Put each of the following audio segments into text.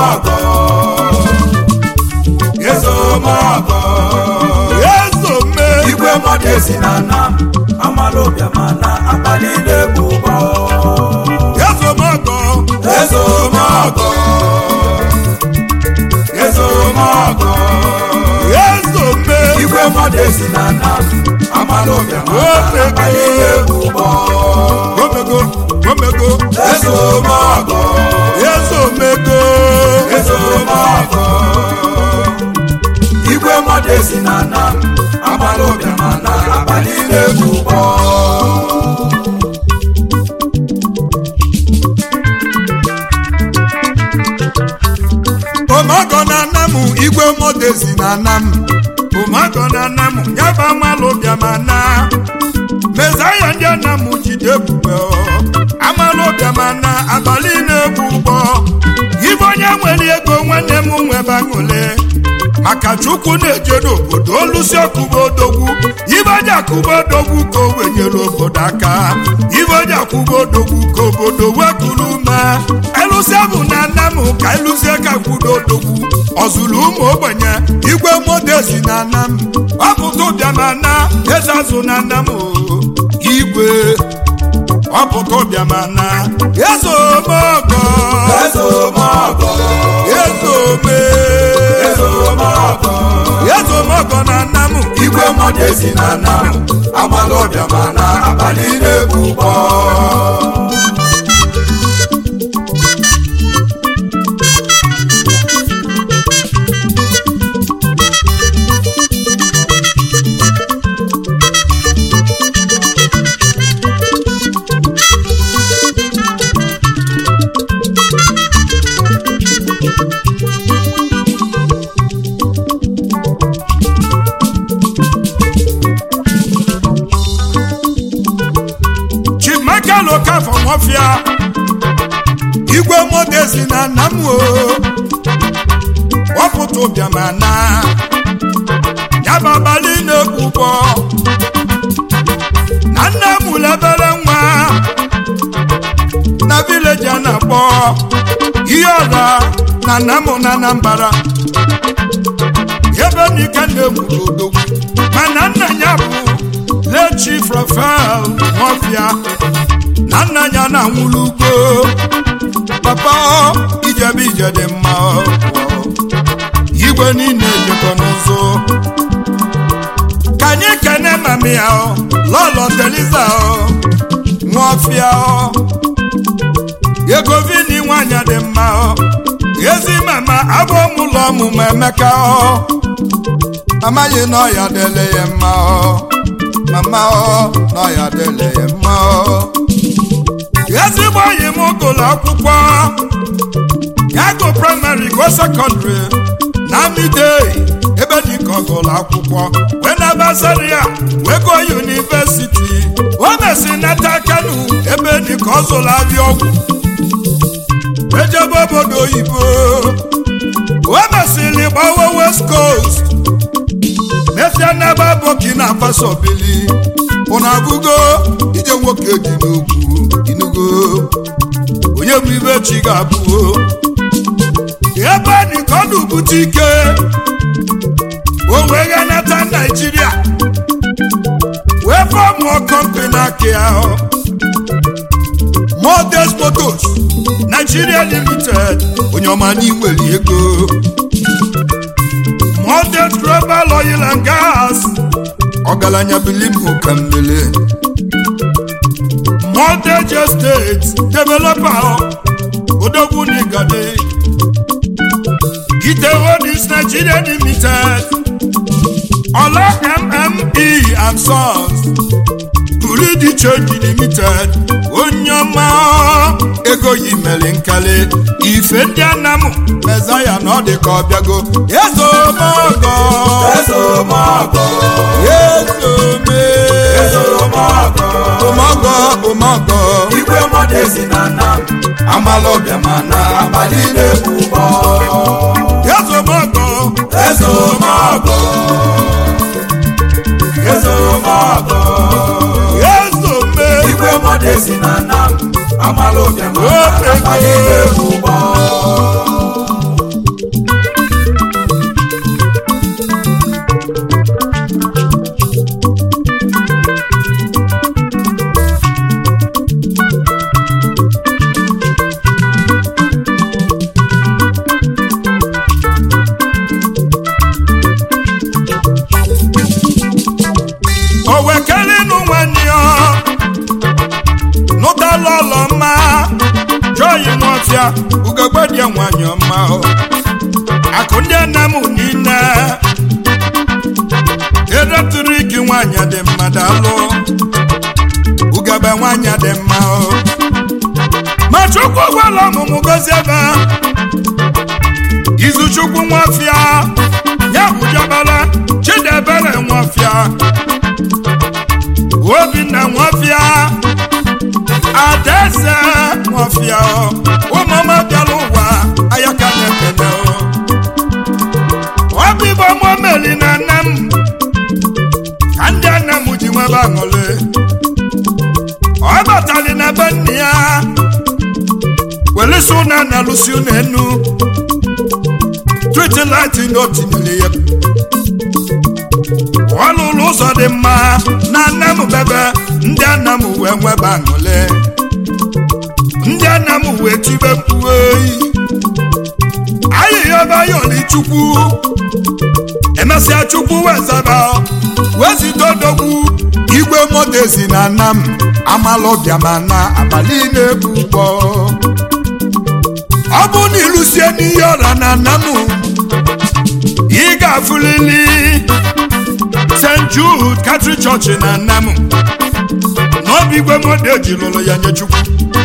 ezomọgọ ezomọgọ ezome igwe mmadụ esi na nam amalụbịa mana abalị na-egbu ụgbọ ezomọgọ ezomọgọ ezomọgọ ezome igwe mmadụ esi na nam amalụbịa mana abalị na-egbu ụgbọ gomego gomego ezomọgọ ezomego ezomọgọ igwe mmadụ esi na nam amalụbịa mana abalị na-egbu ụgbọ omago na anam igwe modezi na anam omago na anam yaba amalụ bịama na mezaya ndị anam jide ebube ọ. amalụ bịama na abalị na-egbu ụgbọ ibe onye nwere ego nwanne m nwebe aṅụle maka chukwu na-eje n'obodo olusi ọkụba odogwu ibe onye akụba odogwu ka o wenyere obodo aka ibe onye akụba odogwu ka obodo wekuru ume elụsia bụ na nna m ka elụzie ka kwudo odogwu ọzụrụ ụmụ ogbenye igwe modezi na nna m ọpụta ụbịama na eze azụ na nna m o. igwe ọpụta ụbịama na eze omeọgọ ezomọgọ eze ome ezomọgọ ezomọgọ na nna m igwe mmadụ esi na nam amalụbịa mana abalị na-egbu ụgbọ chimaka lokafọ nwọfịa igwe modezi na nna m o wọpụta ụbịama na yaba abalị na-ekwukpọ na nne m lebere nwa na vileji a na-akpọ ihe ọra na nna m na anambara ebe n'ike na-egburu odogwu mana nna ya bụ lechi frafel nwọfịa na nna ya na-anwụrụ ugbo papa ijebe ije dị mma igwe niile jekọ n'ụzọ ka anyị kene mami ya lọlọ teliza nwọfịa ego vini nwanyị dị mma ezi mama abụ ụlọ ọmụmụ emeka amaghị na ọya dele ya mma mama na ọya dele ya mma ezigbo enyi m gụrụ akwụkwọ ya gụ praịmarị go sekọndịrị na midei ebe dịka ọ gụrụ akwụkwọ wee na basaria wee gụọ yunivesiti o mesi nata kanu ebe dịka ọ zụrụ abịa ọgwụ ejebe obodo oyibo o mesịrị gbawa west coast mesịa n'ebe burkina faso bili ụna abụgo ije nwoke dị n'ugwu inugo onye bụ ibe chi ga-abụo ebe dịka ọdụ bute ike o wee ghanata naijiria wee fọmụọ kọmpani aka ahụ Modest Motors Nigeria Limited onye ọma n'inwere ego Modest Global Oil and Gas ọgaranya bilimụ ka mmele Modest Estate Developer odogwu n'igade Gite Holdings Nigeria Limited Ola MME and Sons Buridi Change Limited onye ọma ego yi mere nkali ife ndị anamụ mezaya na ọ dị ka ọ bịago ezomọgọ ezomọgọ ezome ezomọgọ ụmọgọ ụmọgọ igwe mmadụ esi na nam amalụbịa mana abalị na-egbu ụgbọ ezomọgọ ezomọgọ ezomọgọ ezome igwe mmadụ esi na nam amalụbịa mana abalị na-egbu ụgbọ nwafịa ugogbe dị nwanyị ọma o. akụ ndị nna m niile eletrik nwanyị dị mma daalụ ugebe nwanyị dị mma o ma chukwu gwala ọmụmụ gozi ebe izuchukwu nwafịa ya bụ jabala chidebere nwafịa obinna nwafịa adaeze nwafịa ụmụọma bịara ụwa ayaka na-ekele ọbịbọ mụmeli na nne m ka ndị nne m ji nwebe aṅụrị ọ batali na be nne ya welisi ụna na lụsi ụna enu triti lati na o tinyere ya ọ lụrụ ụzọ dị mma na nne m bebe ndị nna m wee nwebe aṅụrị ndị nna m wee tibe mkpu oyi ayịya ebe ya oli chukwu emesịa chukwu wee zaba wee zite odogwu igwe modezi na nna m amalọbịa ma na abalị na-ebu ụgbọ ọ bụ na ịlụsie n'ihe ọra na nna m ị ga-afụlili st jude katrik chọọchị na nna m n'obi igwe modeji lụrụ ya nye chukwu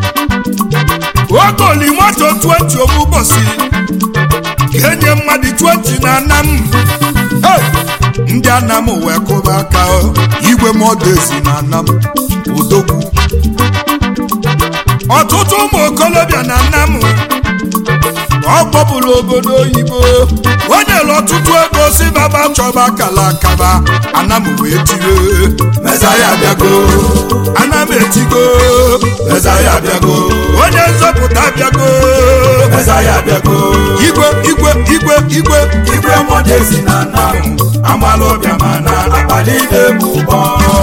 ogoli moto 20 obu ụbọchị ga-enye mmadụ 20 na nna m Hey! ndị anam wee kụba aka o, igwe modezi na anam odogwu ọtụtụ ụmụ okolobịa na nnam ọ kpọpụrụ obodo oyibo o nyere ọtụtụ ego si baba chọba kala akaba anam wee tire Mezaya abịago anam etigo Mezaya abịago onye nzọpụta bịago Mezaya abịago igwe igwe igwe igwe igwe modezi na nna m amalụbịa ma na abalị na-ebu ụgbọ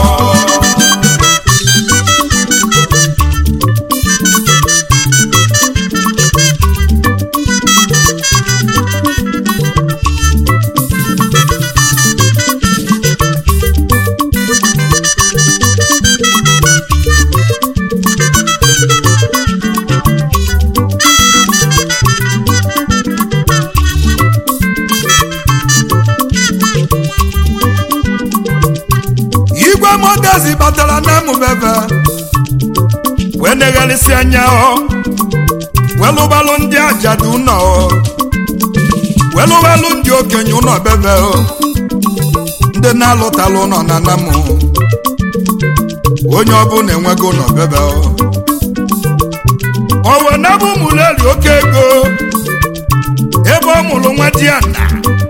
igwe modezi batara na mụbebe wee negharịsị anya ọ welụbalụ ndị ajadu ụlọ ọ welụbalụ ndị okenye ụlọ bebe ọ ndị na-alụtalụ ụlọ na namụ onye ọbụla enwego ụlọ bebe ọ owe nabụ mụleri oke ego ebe ọ mụrụ nwa di ya na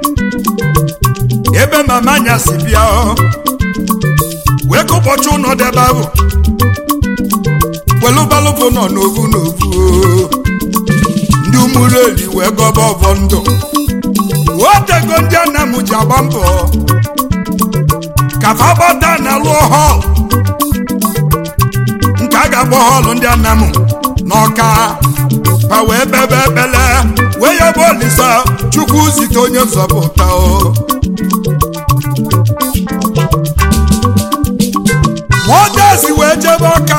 ebe mama anya si bịa ọ wee ka ụbọchị ụnọ debe ahụ welụbalụbụ nọ n'ovu n'ovu o. ndị ụmụreli wee gọba ọbọ ndụ otego ndị nna m ji agba mbọ ka fa gbata na lụọ họl nke a ga-agba họlụ ndị nna m n'ọka pa wee bebe ekpele wee ya bụ olisa chukwu zite onye nzọpụta o nwadezi wee jebe ọka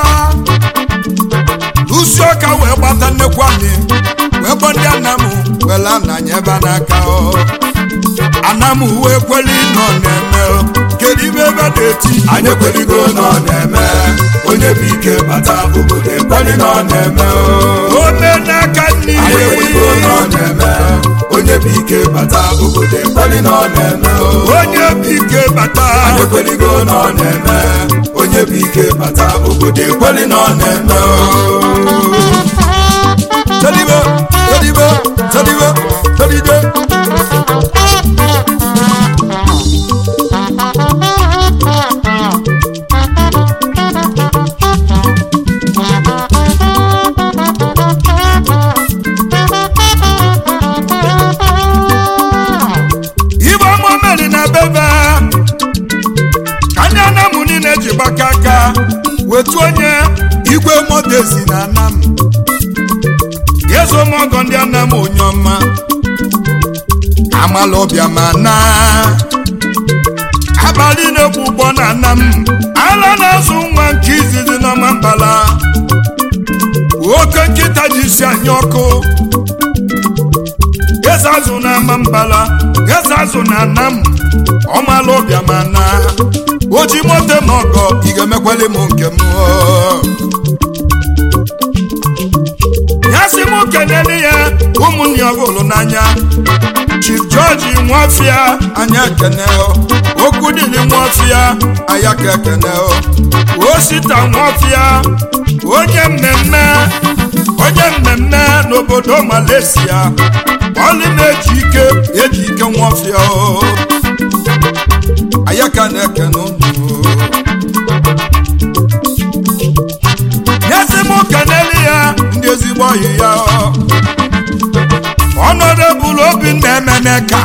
usi ọka wee gbata nnekwu anyị wee gbọ ndị anam were ananya ebe a n'aka ọ anam wee kweli nọ na-eme ọ. kedu ibe ebe na-eti anyị ekweligo na ọ na-eme onye bụ ike bata obodo ekweli na ọ na-eme o. ome n'aka nne anyị ekweligo na ọ na-eme onye bụ ike bata obodo ekweli na ọ na-eme o. onye bụ ike bata anyị ekweligo na ọ na-eme onye bụ ike bata obodo ekweli na ọ na-eme o. telibe telibe telibe telide ibe ọma meri na bebe ka ndị anamụ niile ji gbaka aka wetu onye igwe modezi na anam yezo mọgọ ndị anam onye ọma amala ọbịa ma na abalị na-ekwu ụgbọ na anam ala na-azụ nwa nke izizi n'ọma mbala oke nkịta ji isi anya ọkụ eze azụ na ama mbala eze azụ na anam ọmalụ ọbịa ma na oji moto m ọgọ ị ga-emekwali m nke m ya sị m kenele ya ụmụnne ọbụlụ n'anya chief george nwafịa anya ekene okwu dịrị nwafịa aya ka ekene osita nwafịa onye mmemme onye mmemme n'obodo malaysia ọlị na-eji ike eji ike nwafịa aya ka na-ekene unu nyezi m kenele ya ndị ezigbo ọyị ya ọnọdebụl obi na-emeneka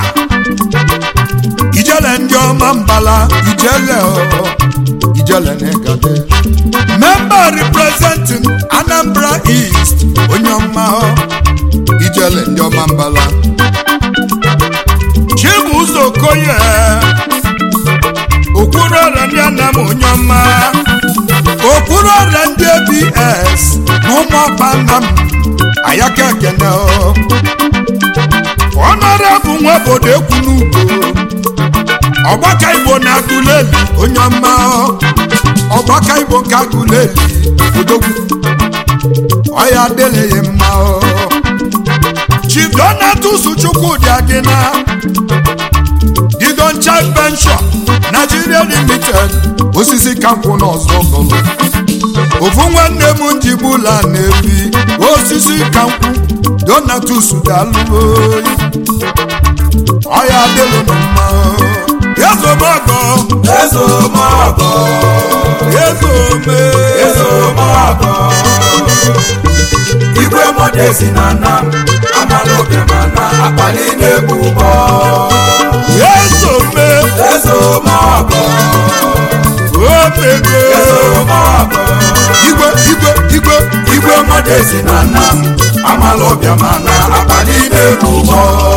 ijele ndị ọma mbala ijele ijele na-egade memba representing anambra east onye ọma ijele ndị ọma mbala chibuzo okoye okwuru ọrịa ndị anam onye ọma okwuru ọrịa ndị abs na ụmụ ọkpa nna m ayaka ekene ọnọrọbụ nwa obodo ekwu n'ugbo ọgbaka igbo na agụleli onye ọma ọgbaka igbo nke agụleli odogwu ọya adịleghị mma chief donatus chukwudị adịna didoncha penshọn nigeria limited osisi kankwụ n'ọzọ gọlụ ofu nwanne m njibula na-ebi osisi kankwụ donatus dalụoyi ọya adịlụnụ mma ezomọgọ ezomọgọ ezome ezomọgọ igwe modezi na nam amalobe mana akpali na-egbu ụgbọ ezome ezomọgọ omego ezomọgọ igwe igwe igwe igwe modezi na nam amalọbịa mana akpali na-egbu ụgbọ